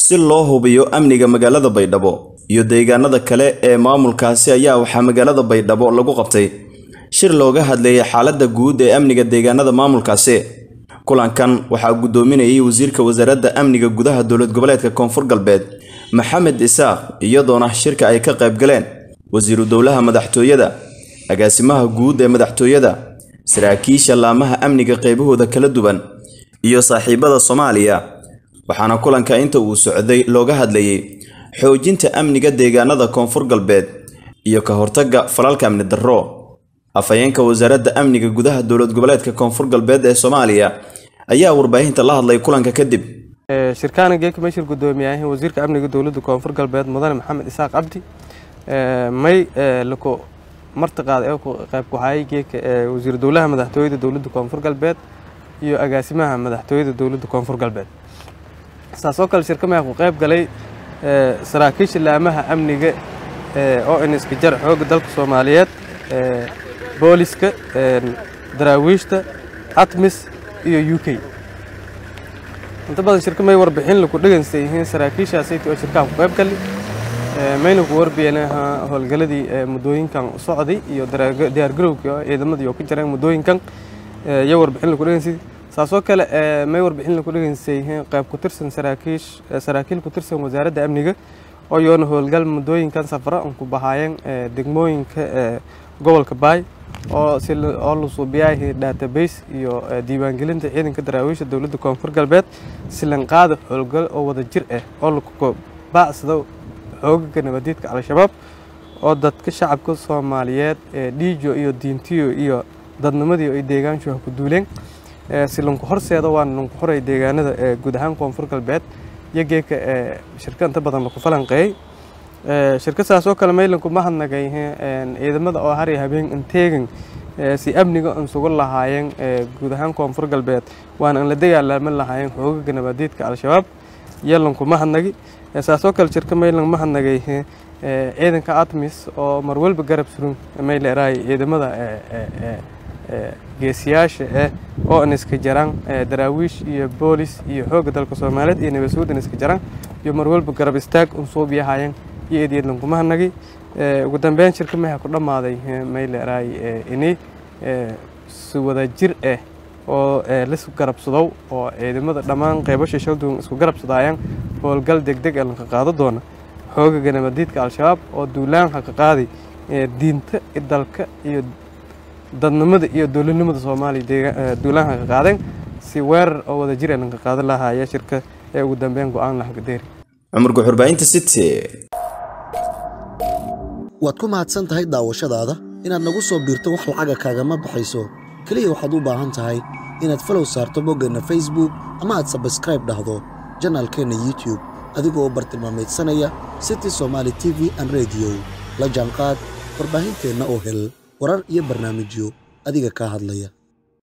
si loo hubiyo amniga magaalada baydhabo iyo deegaanada kale ee maamulkaasi ayaa waxaa magaalada baydhabo lagu qabtay shir looga hadleeyay xaaladda guud ee amniga deegaanada maamulkaasi kulankan waxaa guddoominayay wasiirka wasaaradda amniga gudaha dowlad goboleedka koonfur galbeed maxamed isaaq iyadoona shirka ay ka qayb galeen wasiiru dowlaha madaxtooyada agaasimaha guud ee madaxtooyada saraakiisha laamaha amniga qaybahooda kala duwan iyo saaxiibada soomaaliya waxaana kulanka inta uu socday looga hadlayay xoojinta amniga deegaanada koonfur galbeed iyo ka hortagga falalka amni darro afhayeenka wasaaradda amniga gudaha dowlad goboleedka koonfur galbeed ee soomaaliya ayaa warbaahinta la hadlay kulanka kadib shirkaana geeka meeshir guddoomiyaha wasiirka amniga dowladda koonfur galbeed mudane maxamed isaaq cabdi may lako martiqaad ee qayb ku hayay geeka wasiir dowlaha madaxtooyada dowladda koonfur galbeed iyo agaasimaha madaxtooyada dowladda koonfur galbeed saasoo kale shirkamaha ku qayb galay saraakiisha laamaha amniga oo iniska jar xoogga dalka soomaaliyeed booliska daraawiishta atmis iyo u k inta badan shirka may warbixin laku dhegeysta yihiin saraakiishaasayt oo shirkaha ku qayb gali mayna ku warbiyeen howlgaladii muddooyinkan socday iyo diyaargarowkii oo ciidamadii oo ka jireen muddooyinkan iyo warbixin laku dhegeysta saasoo kale may warbixin laku dhegeysta yihiin qayb ku tirsan saraakiish saraakiil ku tirsan wasaaradda amniga oo yoona howlgal muddooyinkan safara an ku bahaayeen degmooyinka gobolka baay oo oo la suubiyahay database iyo diiwaangelinta ciidanka daraawiisha dowladda koonfur galbeed silanqaada howlgal oo wada jir ah oo laku baacsado xoogaga nabadiidka al-shabaab oo dadka shacabka soomaaliyeed ee dhiijo iyo diintiyo iyo dadnimadii ay deegaanshuha ku duuleen silanku horseeda waana lanku horay deegaanada ee guud ahaan koonfur galbeed iyo geeka shirka inta badan laku falanqeeyey shirka saas oo kale maylanku ma hadnagay ciidamada oo har iyo habeen inteegan si amniga an sugu lahaayeen guud ahaan koonfur galbeed waana an la dagaalaaman lahaayeen xoogaga nabaadiidka al-shabaab yalanku ma hadnagi saas oo kale shirka maylan ma hadnagay ciidanka atmis oo marwalba garab surun may leerahay ciidamada geesiyaasha eh oo an iska jaraan daraawiish iyo boolis iyo xoogga dalka soomaaliyeed iyo nabadsuud an iska jaraan iyo marwalba garab istaag un suubiyahaayeen iyo eedyadlan kuma hanagi ugu dambeyn shirka maha ku dhammaaday may leerahay ini si wada jir ah oo lis garabsadow oo ciidamada dhammaan qeybasha shalduun isku garabsadaayaan howlgal degdeg ee lanka qaado doona xoogaga nabadiidka al-shabaab oo duulaan haka qaaday diinta dalka iyo dadnimada iyo dowladnimada soomaaliya duulaan haka qaadeen si weerar oo wada jir ee lanka qaadan lahaaya shirka ee ugu dambeyn go-aan lahagadeeri cumar guxurbaahinta city waad ku mahadsan tahay daawashadaada inaad nagu soo biirto wax lacaga kaagama baxayso keliya waxaad u baahan tahay inaad falow saarto boggeenna facebook ama aad sabskraib dhahdo janaalkeenna youtube adigoo bartilmaameedsanaya city somaali t v an rediyo la jaanqaad warbaahinteenna oo hel warar iyo barnaamijyo adiga kaa hadlaya